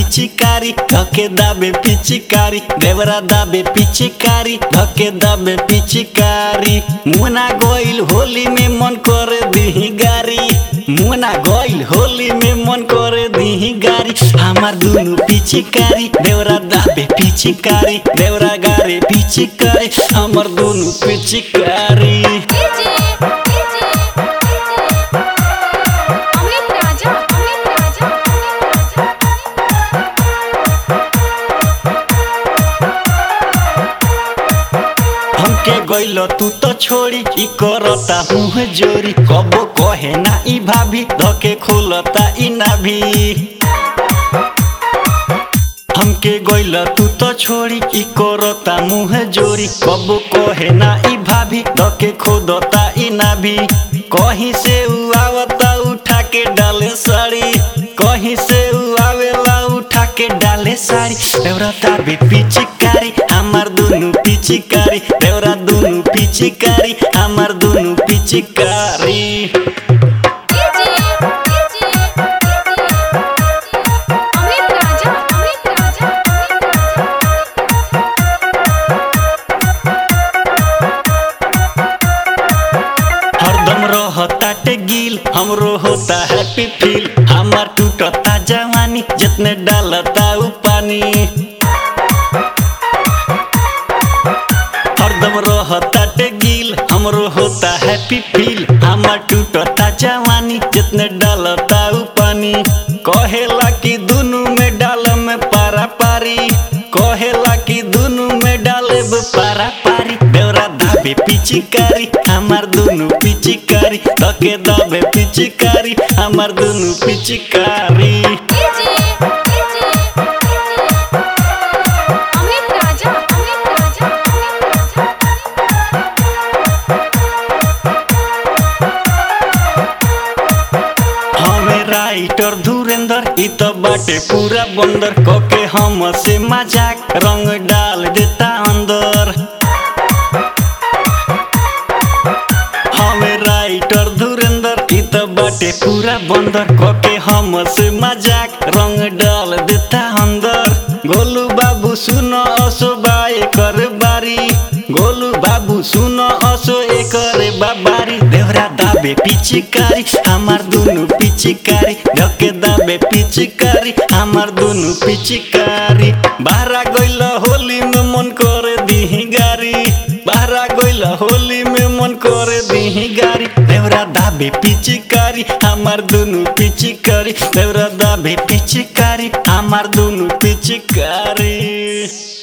पिचकारी धके दाबे पिचकारी देवरा दाबे पिचकारी धके दाबे पिचकारी मुना गोइल होली में मन करे दिही गारी मुना गोइल होली में मन करे दिही गारी हमार दुनु पिचकारी देवरा दाबे पिचकारी देवरा गारे पिचकारी हमार दुनु पिचकारी डीजे डीजे अमित राजा अमित राजा अमित राजा हमके गइल तू तो छोड़ी ई करता मुँह जोरी कबो कहे ना ई भाभी धके खोलता ई नाभी हमके गइल तू तो छोड़ी ई करता मुँह जोरी कबो कहे ना ई भाभी धके खोदता ई नाभी कहीं से उ आवता उठा के डाले साड़ी कहीं से उ आवेला उठा के डाले साड़ी देवरा ताबे पिचकारी हमार दुनु पिचकारी देवरा दुनु पिचकारी हमार दुनु पिचकारी डीजे डीजे अमित राजा अमित राजा अमित राजा हरदम रहता गिल हमरो होता हैप्पी फील हमार टूटता जवानी जितने डालता उ पानी हरदम रहता गिल हमरो होता हैप्पी फील हमार टूटता जवानी जितने डालता उ पानी कहेला कि दुनु में डाल में पारा पारी कहेला कि दुनु में डाले पारा पारी देवरा दाबे पिचकारी हमार दुनु पिचकारी धके दाबे पिचकारी हमार दुनु पिचकारी डीजे डीजे अमित राजा अमित राजा अमित राजा हमें राइटर धुरेंद्र इ तो बाटे पूरा बंदर कोके हम से मजाक रंग डाल देता अंदर हमें राइटर धुरेंद्र इ तो बाटे पूरा बंदर कोके हम से मजाक रंग डाल देता अंदर गोलू बाबू सुनो असो बाए कर बारी गोलू बाबू सुनो असो एकर बाबारी देवरा दाबे पिचकारी हमार दुनु पिचकारी धके दाबे पिचकारी हमार दुनु पिचकारी बाहरा गइल होली में मन करे दिही गारी बाहरा गइल होली में मन करे दिही गारी देवरा दाबे पिचकारी हमार दुनु पिचकारी देवरा दाबे पिचकारी हमार दुनु पिचकारी